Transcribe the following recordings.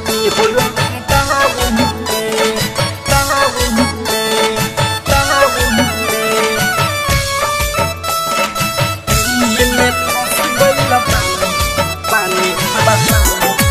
धानी हो लॉकडाउन में डाउन में डाउन में दिल में फंस गइल पानी पानी बताओ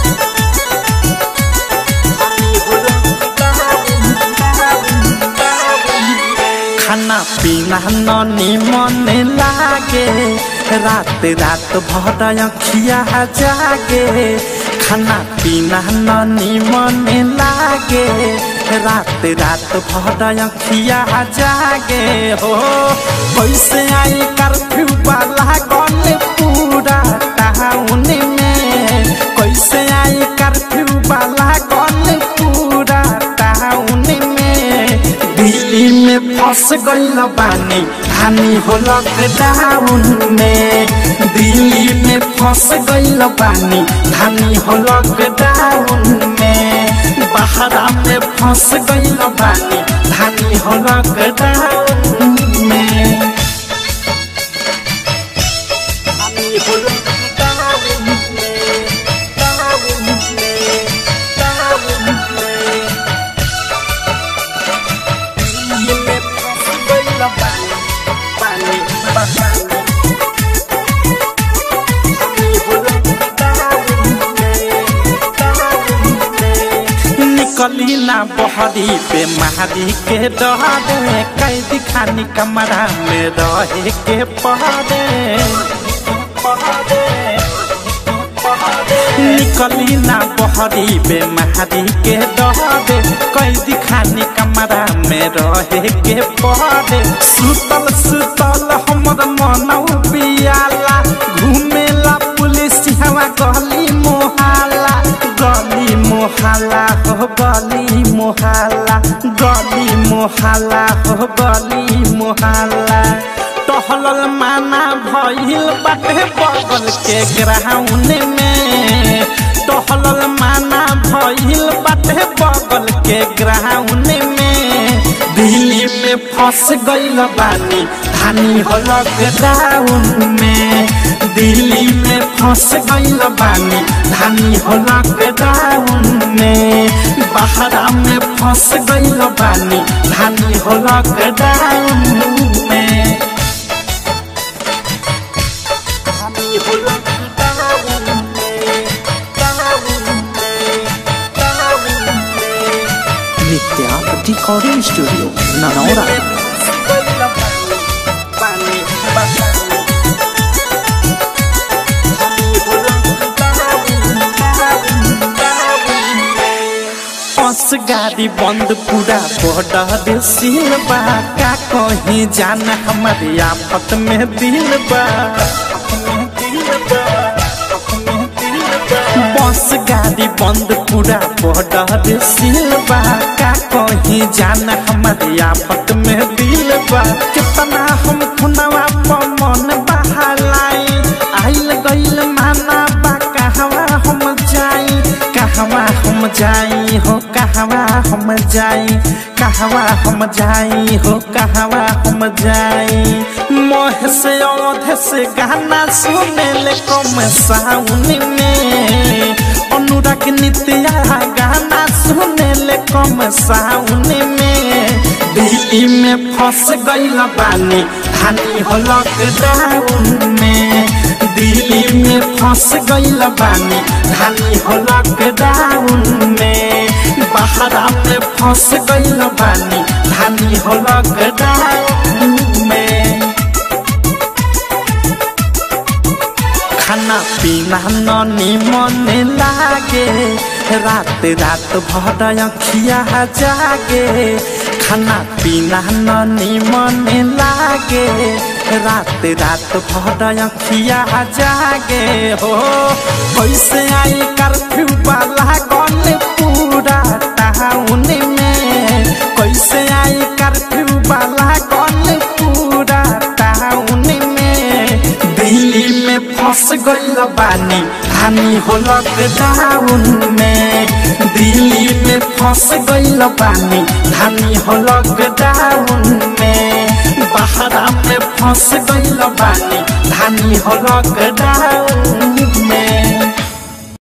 खाना पीना ननी मन लागे रात रात भर अखिया जागे खाना पीना ननी मन लागे रात रात भर अखिया जागे हो कैसे आई कर्फ्यू वाला गन पूरा टाउन में कैसे आई कर्फ्यू वाला गन पूरा टाउन में दिल्ली में फंस गइल बानी हानि हो लॉकडाउन में दिल्ली में फंस गइल बानी हानि हो लॉकडाउन में बहरा में फंस गइल बानी हानि हो लॉकडाउन में धानी हो लॉकडाउन में डाउन में डाउन में दिल में फंस गइल पानी पानी बताओ धानी हो लॉकडाउन में डाउन में निकली ना बहरी पे महारी के डरे कैदी खानी कमरा में रहे के पहरे निकली ना बहरी पे महारी के डरे कैदी खानी कमरा में रहे के पहरे सुतल सुतल हमर मनौ पियाला घूमेला पुलिस हवा गली मोहाला गली मोहाला हो गली मोहाला गली मोहाला हो गली मोहाला टहलल माना भइल बाटे बगल के ग्राउंड में टहलल माना भइल बाटे बगल के ग्राउंड में दिल्ली में फंस गइल बानी धानी हो लॉकडाउन में दिल्ली में फंस गइल बानी धानी हो लॉकडाउन में बहरा में फंस गइल बानी धानी हो लॉकडाउन में धानी हो लॉकडाउन में डाउन में डाउन में नित्या रिकॉर्डिंग स्टूडियो ननौरा पानी बताओ धानी हो लॉकडाउन बस गाड़ी बंद पूरा बॉर्डर सील बा का कहीं जाना हमारे आफत में दिल बा बस गाड़ी बंद पूरा बॉर्डर सील बा का कहीं जाना हमारे आफत में दिल बा कितना हम खुनवा पर मन बहालाई आइल गइल माना बा कहवा हम जाई कहवा हम जाई हो कहवा हम जाई कहवा हम जाई हो कहवा हम जाई मोह से औध से गाना सुने ले कम साउन में अनुराग नित्या गाना सुने ले कम साउन में दिल्ली में फंस गइल बानी हानि हो लॉकडाउन में दिल्ली में फंस गइल बानी धानी हो लॉकडाउन में बहरा में फंस गइल बानी धानी हो लॉकडाउन में खाना पीना ननी मन लागे रात रात भर अखिया जागे खाना पीना ननी मन लागे रात रात भर अखिया जागे हो कैसे आई कर्फ्यू वाला गन पूरा टाउन में कैसे आई कर्फ्यू वाला गन पूरा टाउन में दिल्ली में फंस गइल बानी हानि हो लॉकडाउन में दिल्ली में फंस गइल बानी हानि हो लॉकडाउन में बहरा में फंस गइल बानी धानी हो लॉकडाउन में